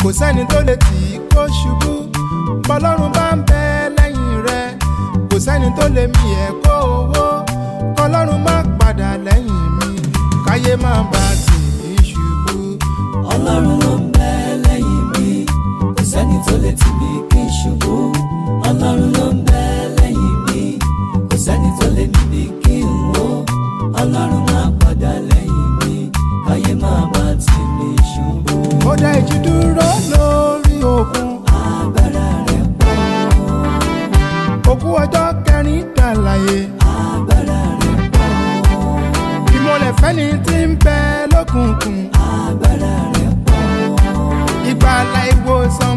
sẹ́ni tó lè tì í kó ṣubú bọ́lọ́run bá ń bẹ lẹ́yìn rẹ kò sẹ́ni tó lè mì ẹ́ kó owó kọlọ́run má padà lẹ́yìn mi káyé má bá tì í ṣubú. ọlọ́run ló ń bẹ lẹ́yìn mi kò sẹ́ni tó lè tì mí kí n ṣubú ọlọ́run ló ń bẹ lẹ́yìn mi kò sẹ́ni tó lè mì mí kí n wó ọlọ́run máa padà lẹ́yìn mi káyé máa bá tì mí ṣubú ó dá ìjì dúró lórí òkun agbára rẹ̀ pọ̀ òkú ọjọ́ kẹrin dàlàyé agbára rẹ̀ pọ̀ ìmọ̀lẹ̀ fẹ́ni tí ń bẹ lókùnkùn agbára rẹ̀ pọ̀ ìgbàlà ìwòsàn